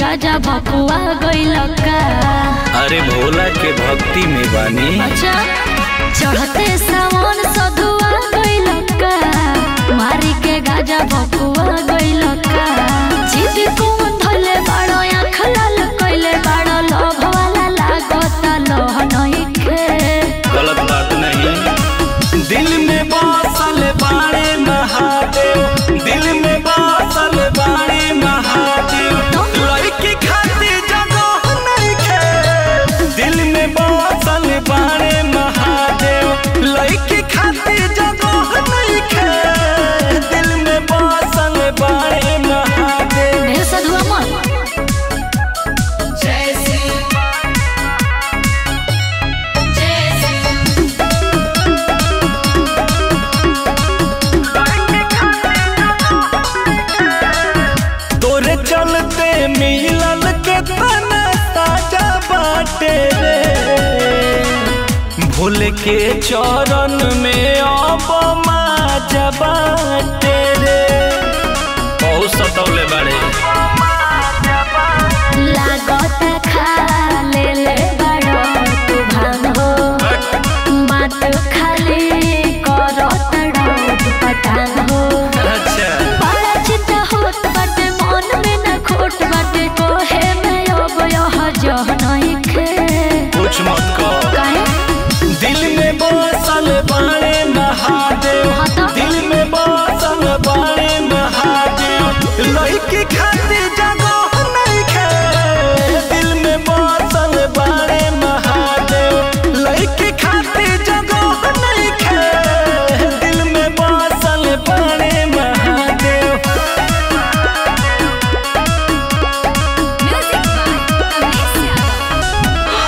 गाजा भकुआ गइल का अरे भोला के भक्ति में बानी अच्छा चढ़ते सावन सधुआ गइल का मारी के गाजा भकुआ गइल का जिद कौन धले बाड़ो आँख लाल कइले बाड़ो लोभ वाला लागता लोह नइखे गलत बात नहीं दिल में बसल बाड़े महादेव दिल में बसल बाड़े महादेव लड़की खातिर जगह नहीं खे दिल में बसल बाड़े महादेव लड़की खातिर जगह नहीं खे दिल में बसल बाड़े महादेव ढेर सधुआ मत तोरे चलते मिलल के तना ताजा बाटे रे भूल के चरण में अब माजा बाटे रे बहुत सतौले बाड़े लागत खा ले ले बड़ो तू भांग हो बात खाली करो तड़ो पटांग हो अच्छा बड़ा चिंता होत बाटे मन में न खोट बाटे कोहे में अब यह जह नहीं खे कुछ मत कहो काहे दिल में बसल बाड़े महादेव हाँ तो? दिल में बसल बाड़े महादेव लड़की खातिर जगह नहीं खे दिल में बसल बाड़े महादेव लड़की खातिर जगह नहीं खे दिल में बसल बाड़े महादेव म्यूजिक बाय कमलेश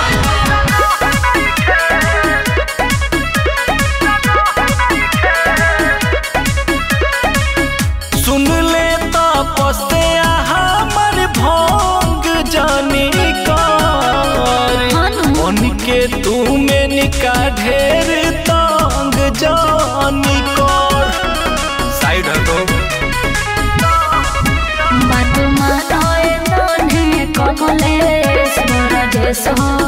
सुन ले तो पस्ते हमर भोंग जानी कर हानु मन के तू में निका ढेर तंग जानी कर साइड हटो बात मानो ए मोने कमलेश मोर देश हो